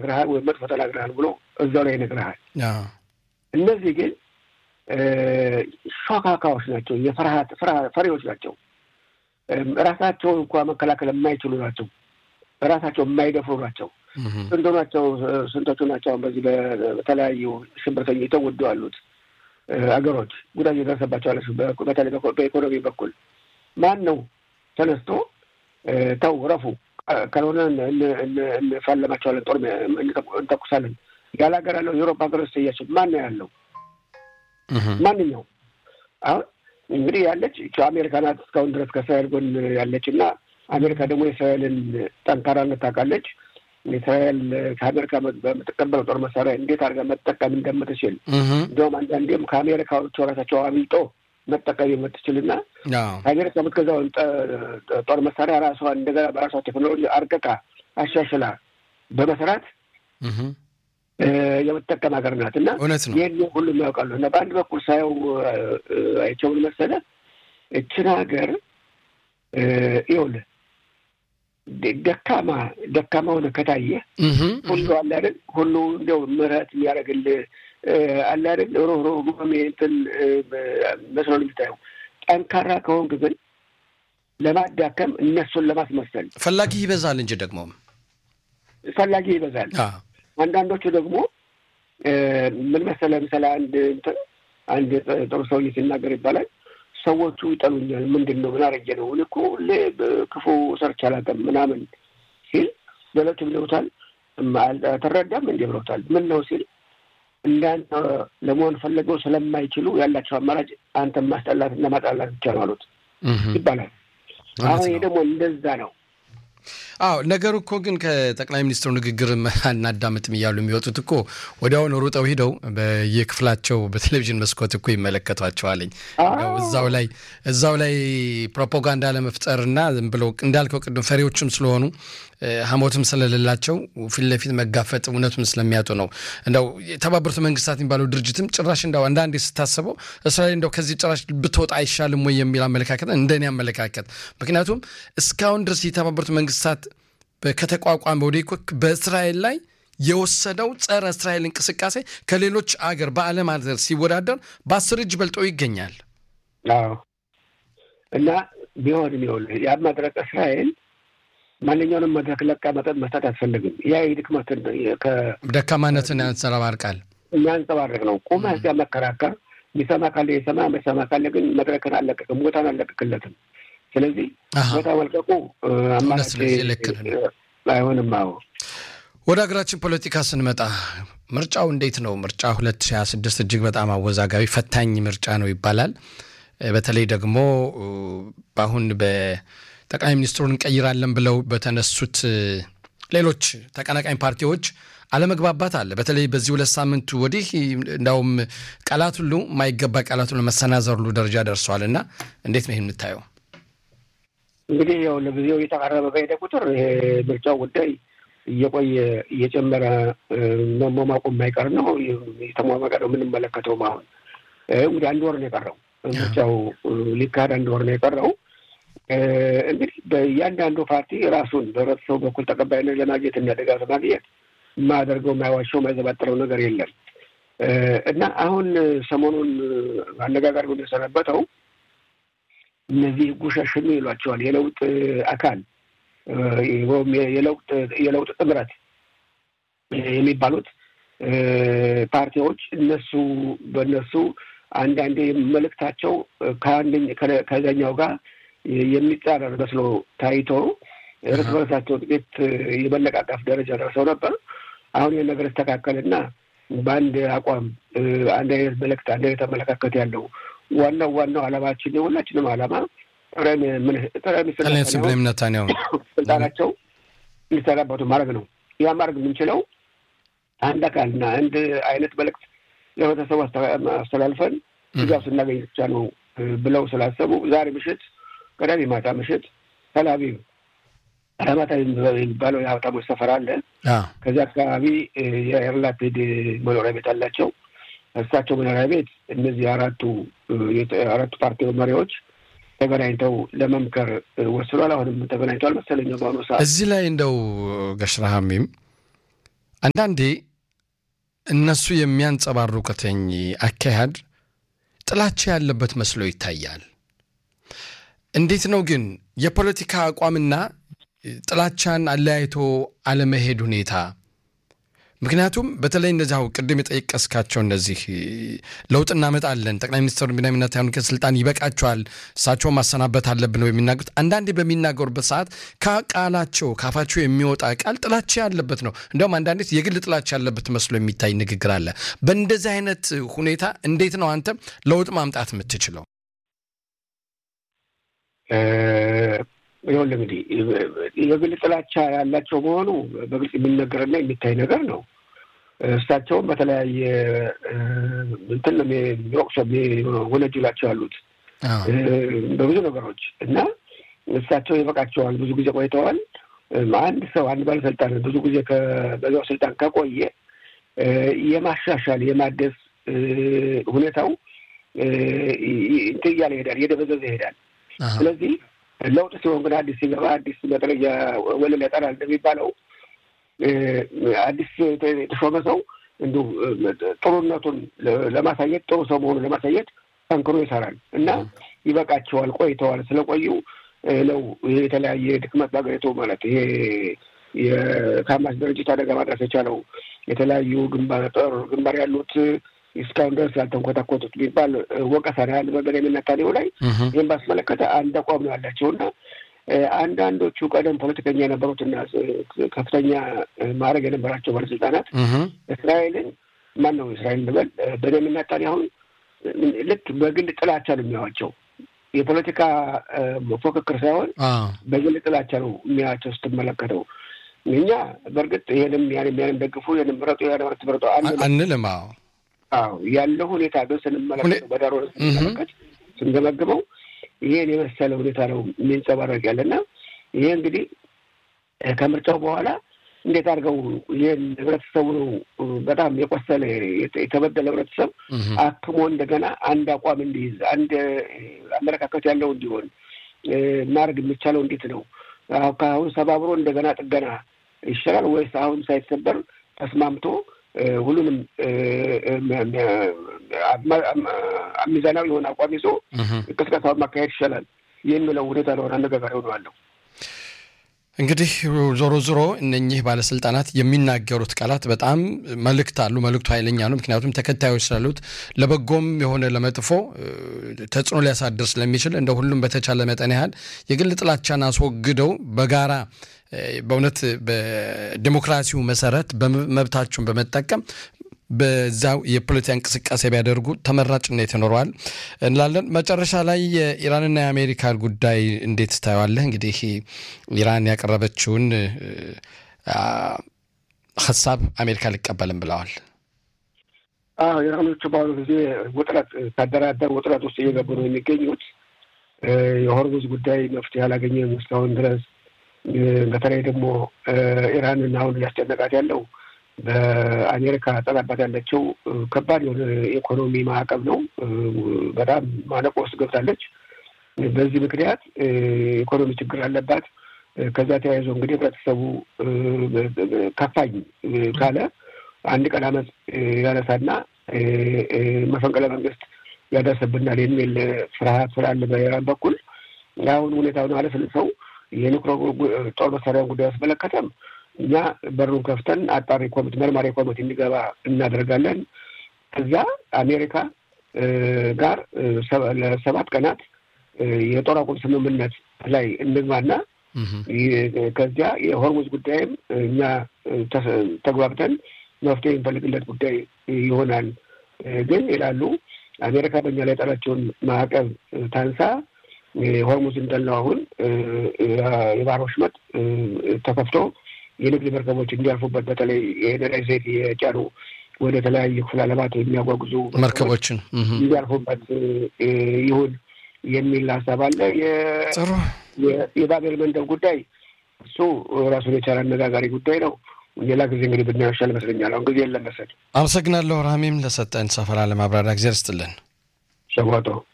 ተናግረሃል ወይም መጥፎ ተናግረሃል ብሎ እዛው ላይ ይነግረሃል። እነዚህ ግን ሾካካዎች ናቸው፣ የፍርሃት ፈሪዎች ናቸው። ራሳቸውን እንኳ መከላከል የማይችሉ ናቸው። ራሳቸው የማይደፍሩ ናቸው። ስንቶ ናቸው ስንቶቹ ናቸው በዚህ በተለያዩ ሽብርተኞች የተወዱ ያሉት አገሮች ጉዳት የደረሰባቸው አለ። በተለይ በኢኮኖሚ በኩል ማን ነው ተነስቶ ተው ረፉ፣ ካልሆነ እንፋለማቸዋለን፣ ጦር እንተኩሳለን ያለ ሀገር ያለው የአውሮፓ ሀገሮች እያቸው ማን ነው ያለው? ማንኛው አሁን እንግዲህ ያለች አሜሪካ ናት እስካሁን ድረስ ከእስራኤል ጎን ያለች እና አሜሪካ ደግሞ የእስራኤልን ጠንካራነት ታውቃለች። እስራኤል ከአሜሪካ በምትቀበለው ጦር መሳሪያ እንዴት አድርጋ መጠቀም እንደምትችል እንዲሁም አንዳንዴም ከአሜሪካዎቹ ራሳቸው አብልጦ መጠቀም የምትችልና ከአሜሪካ የምትገዛውን ጦር መሳሪያ ራሷ እንደገና በራሷ ቴክኖሎጂ አርቅቃ አሻሽላ በመስራት የምትጠቀም ሀገር ናት እና ይህን ሁሉም ያውቃሉ። እና በአንድ በኩል ሳየው አይቸውን መሰለ እችን ሀገር ይኸውልህ ደካማ ደካማ ሆነ ከታየ ሁሉ አለ አይደል ሁሉ እንዲያው ምሕረት የሚያደርግልህ አለ አይደል ሮሮ እንትን መስሎ ነው የሚታየው። ጠንካራ ከሆንክ ግን ለማዳከም እነሱን ለማስመሰል ፈላጊ ይበዛል እንጂ ደግሞ ፈላጊ ይበዛል። አንዳንዶቹ ደግሞ ምን መሰለህ ምሳሌ አንድ እንትን አንድ ጥሩ ሰውዬ ሲናገር ይባላል ሰዎቹ ይጠሉኛል። ምንድን ነው ምን አረጀ ነው? እኔ እኮ ሁሌ ክፉ ሰርቼ አላውቅም ምናምን ሲል ሌሎች ብለውታል። ተረዳም እንዲህ ብለውታል። ምን ነው ሲል እንዳንተ ለመሆን ፈለገው ስለማይችሉ ያላቸው አማራጭ አንተን ማስጠላት እና ማጣላት ብቻ ነው አሉት ይባላል። አሁን ይሄ ደግሞ እንደዛ ነው። አዎ ነገሩ እኮ ግን ከጠቅላይ ሚኒስትሩ ንግግር አናዳምጥም እያሉ የሚወጡት እኮ ወዲያውኑ ሩጠው ሂደው በየክፍላቸው በቴሌቪዥን መስኮት እኮ ይመለከቷቸዋለኝ። እዛው ላይ እዛው ላይ ፕሮፓጋንዳ ለመፍጠርና ዝም ብለው እንዳልከው ቅድም ፈሪዎችም ስለሆኑ ሀሞትም ስለሌላቸው ፊት ለፊት መጋፈጥ እውነቱን ስለሚያጡ ነው። እንደው የተባበሩት መንግስታት የሚባለው ድርጅትም ጭራሽ እንደው አንዳንዴ ስታስበው እስራኤል እንደው ከዚህ ጭራሽ ብትወጣ አይሻልም ወይ የሚል አመለካከት እንደኔ አመለካከት። ምክንያቱም እስካሁን ድረስ የተባበሩት መንግስታት ከተቋቋመ ወዲህ እኮ በእስራኤል ላይ የወሰደው ጸረ እስራኤል እንቅስቃሴ ከሌሎች አገር በዓለም አገር ሲወዳደር በአስር እጅ በልጦ ይገኛል። አዎ እና ቢሆንም ይኸውልህ ያ መድረክ እስራኤል ማንኛውንም መድረክ ለቃ መጠጥ መስጠት አትፈልግም። ያ የድክመትን ደካማነትን ያንጸባርቃል የሚያንጸባርቅ ነው። ቁመህ እዚያ መከራከር የሚሰማ ካለ የሰማ የሚሰማ ካለ ግን መድረክን አለቀቅም፣ ቦታን አለቀቅለትም። ስለዚህ ቦታ መልቀቁ አማራጭ አይሆንም። አዎ ወደ ሀገራችን ፖለቲካ ስንመጣ ምርጫው እንዴት ነው? ምርጫ ሁለት ሺህ ሀያ ስድስት እጅግ በጣም አወዛጋቢ ፈታኝ ምርጫ ነው ይባላል። በተለይ ደግሞ በአሁን በጠቅላይ ሚኒስትሩን እንቀይራለን ብለው በተነሱት ሌሎች ተቀናቃኝ ፓርቲዎች አለመግባባት አለ። በተለይ በዚህ ሁለት ሳምንቱ ወዲህ እንዳውም ቃላት ሁሉ የማይገባ ቃላት ሁሉ መሰናዘር ሁሉ ደረጃ ደርሰዋል እና እንዴት ነው ይህ የምታየው? እንግዲህ ያው ለጊዜው እየተቃረበ በሄደ ቁጥር ይሄ ምርጫው ጉዳይ እየቆየ እየጨመረ መሟሟቁ የማይቀር ነው። የተሟሟቀ ነው የምንመለከተውም። አሁን እንግዲህ አንድ ወር ነው የቀረው ምርጫው ሊካሄድ አንድ ወር ነው የቀረው። እንግዲህ በእያንዳንዱ ፓርቲ ራሱን በህብረተሰቡ በኩል ተቀባይነት ለማግኘት እና ድጋፍ ለማግኘት የማያደርገው የማይዋሸው የማይዘባጥረው ነገር የለም እና አሁን ሰሞኑን አነጋጋሪ ሆኖ የሰነበተው እነዚህ ጉሸሽኑ ይሏቸዋል የለውጥ አካል ወይም የለውጥ ጥምረት የሚባሉት ፓርቲዎች እነሱ በእነሱ አንዳንዴ መልእክታቸው ከዛኛው ጋር የሚጻረር መስሎ ታይቶ እርስ በርሳቸው ጥቂት የመለቃቀፍ ደረጃ ደርሰው ነበር። አሁን ይህን ነገር ይስተካከልና በአንድ አቋም አንድ አይነት መልእክት፣ አንድ አይነት አመለካከት ያለው ዋናው ዋናው ዓላማችን የሁላችንም ዓላማ ጠቅላይ ሚኒስትር ኔታንያሁ ስልጣናቸው እንዲሰናበቱ ማድረግ ነው። ያ ማድረግ የምንችለው አንድ አካልና አንድ አይነት መልእክት ለህብረተሰቡ አስተላልፈን ድጋፍ ስናገኝ ብቻ ነው ብለው ስላሰቡ ዛሬ ምሽት ቅዳሜ ማታ ምሽት ተላቪቭ አላማጣ የሚባለው የሀብታሞች ሰፈር አለ። ከዚያ አካባቢ የያር ላፒድ መኖሪያ ቤት አላቸው። እሳቸው መኖሪያ ቤት እነዚህ አራቱ አራቱ ፓርቲ መሪዎች ተገናኝተው ለመምከር ወስኗል። አሁንም ተገናኝተዋል መሰለኝ በአሁኑ ሰዓት። እዚህ ላይ እንደው ገሽራሃሚም አንዳንዴ እነሱ የሚያንጸባርቁትኝ አካሄድ ጥላቻ ያለበት መስሎ ይታያል። እንዴት ነው ግን የፖለቲካ አቋምና ጥላቻን አለያይቶ አለመሄድ ሁኔታ? ምክንያቱም በተለይ እነዚህ አሁን ቅድም የጠየቀስካቸው እነዚህ ለውጥ እናመጣለን ጠቅላይ ሚኒስትሩ ቢንያሚን ኔታንያሁ ከስልጣን ይበቃቸዋል፣ እሳቸውን ማሰናበት አለብን ነው የሚናገሩት። አንዳንዴ በሚናገሩበት ሰዓት ከቃላቸው ካፋቸው የሚወጣ ቃል ጥላቻ ያለበት ነው። እንዲያውም አንዳንዴ የግል ጥላቻ ያለበት መስሎ የሚታይ ንግግር አለ። በእንደዚህ አይነት ሁኔታ እንዴት ነው አንተ ለውጥ ማምጣት የምትችለው? ይኸውልህ እንግዲህ የግል ጥላቻ ያላቸው መሆኑ በግልጽ የሚነገርና የሚታይ ነገር ነው። እሳቸውም በተለያየ እንትን ነው የሚወቅሱ ወነጅላቸው ያሉት በብዙ ነገሮች እና እሳቸው ይበቃቸዋል። ብዙ ጊዜ ቆይተዋል። አንድ ሰው አንድ ባለስልጣን ብዙ ጊዜ በዛው ስልጣን ከቆየ የማሻሻል የማደስ ሁኔታው እንትን እያለ ይሄዳል፣ እየደበዘዘ ይሄዳል። ስለዚህ ለውጥ ሲሆን ግን አዲስ ሲገባ አዲስ መጥረጊያ ወለል ያጠራል እንደሚባለው አዲስ የተሾመ ሰው እንዲሁ ጥሩነቱን ለማሳየት ጥሩ ሰው መሆኑን ለማሳየት ጠንክሮ ይሰራል እና ይበቃቸዋል። ቆይተዋል። ስለቆዩ ነው ይሄ የተለያየ ድክመት በሀገሪቱ ማለት ይሄ የካማስ ድርጅት አደጋ ማድረስ የቻለው የተለያዩ ግንባር ጦር ግንባር ያሉት እስካሁን ድረስ ያልተንኮታኮቱት የሚባል ወቀሳ ነው ያለ በቤንያሚን ኔታንያሁ ላይ። ይህም ባስመለከተ አንድ አቋም ነው ያላቸው እና አንዳንዶቹ ቀደም ፖለቲከኛ የነበሩትና ከፍተኛ ማዕረግ የነበራቸው ባለስልጣናት እስራኤልን ማን ነው እስራኤል ልበል ቤንያሚን ኔታንያሁን ልክ በግል ጥላቻ ነው የሚያዋቸው። የፖለቲካ ፉክክር ሳይሆን በግል ጥላቻ ነው የሚያቸው ስትመለከተው። እኛ በእርግጥ ይህንም ያንም ያንም ደግፉ ይህንም ምረጡ ያን ምረጡ አንልም። አዎ ያለው ሁኔታ ግን ስንመለከተው በዳሮ ስንመለከት ስንገመግመው ይሄን የመሰለ ሁኔታ ነው የሚንጸባረቅ ያለና ይሄ እንግዲህ ከምርጫው በኋላ እንዴት አድርገው ይህን ህብረተሰቡ ነው በጣም የቆሰለ የተበደለ ህብረተሰብ አክሞ እንደገና አንድ አቋም እንዲይዝ አንድ አመለካከት ያለው እንዲሆን ማድረግ የሚቻለው እንዴት ነው? ከአሁን ሰባብሮ እንደገና ጥገና ይሻላል ወይስ አሁን ሳይሰበር ተስማምቶ ሁሉንም ሚዛናዊ የሆነ አቋም ይዞ ቅስቀሳውን ማካሄድ ይሻላል የሚለው ሁኔታ ለሆነ አነጋጋሪ ሆነዋለሁ። እንግዲህ ዞሮ ዞሮ እነኚህ ባለስልጣናት የሚናገሩት ቃላት በጣም መልእክት አሉ። መልእክቱ ኃይለኛ ነው። ምክንያቱም ተከታዮች ስላሉት ለበጎም የሆነ ለመጥፎ ተጽዕኖ ሊያሳድር ስለሚችል እንደ ሁሉም በተቻለ መጠን ያህል የግል ጥላቻን አስወግደው በጋራ በእውነት በዲሞክራሲው መሰረት መብታቸውን በመጠቀም በዛው የፖለቲካ እንቅስቃሴ ቢያደርጉ ተመራጭነት ይኖረዋል እንላለን። መጨረሻ ላይ የኢራንና የአሜሪካ ጉዳይ እንዴት ታየዋለህ? እንግዲህ ኢራን ያቀረበችውን ሀሳብ አሜሪካ ሊቀበልም ብለዋል። አዎ ኢራኖቹ በአሁኑ ጊዜ ውጥረት ካደራደር ውጥረት ውስጥ እየገቡ ነው የሚገኙት። የሆርሙዝ ጉዳይ መፍትሄ አላገኘም እስካሁን ድረስ። በተለይ ደግሞ ኢራንን አሁን እያስጨነቃት ያለው በአሜሪካ ጠላባት ያለችው ከባድ የሆነ ኢኮኖሚ ማዕቀብ ነው። በጣም ማነቆ ውስጥ ገብታለች። በዚህ ምክንያት ኢኮኖሚ ችግር አለባት። ከዛ ተያይዞ እንግዲህ ህብረተሰቡ ከፋኝ ካለ አንድ ቀን አመፅ ያነሳና መፈንቅለ መንግስት ያደርስብናል የሚል ፍርሃት ስላለ በኢራን በኩል አሁን ሁኔታውን አለስልሰው የኒውክሌር ጦር መሳሪያን ጉዳይ አስመለከተም እኛ በሩን ከፍተን አጣሪ ኮሚቴ መርማሪ ኮሚቴ እንዲገባ እናደርጋለን። ከዛ አሜሪካ ጋር ለሰባት ቀናት የጦር አቁም ስምምነት ላይ እንግባና ከዚያ የሆርሙዝ ጉዳይም እኛ ተግባብተን መፍትሄ የሚፈልግለት ጉዳይ ይሆናል። ግን ይላሉ አሜሪካ በእኛ ላይ የጣለችውን ማዕቀብ ታንሳ ሆርሙዝ እንዳለው አሁን የባህር ወሽመጥ ተከፍቶ የንግድ መርከቦች እንዲያልፉበት በተለይ የነዳጅ ዘይት የጫኑ ወደ ተለያዩ ክፍለ ዓለማት የሚያጓጉዙ መርከቦችን እንዲያልፉበት ይሁን የሚል ሀሳብ አለ። የባቤል መንደብ ጉዳይ እሱ ራሱን የቻለ አነጋጋሪ ጉዳይ ነው። ሌላ ጊዜ እንግዲህ ብናየው ይሻል ይመስለኛል። አሁን ጊዜ የለም መሰለኝ። አመሰግናለሁ ራሚም ለሰጠን ሰፈራ ለማብራሪያ ጊዜ ርስጥልን ሸጓጦ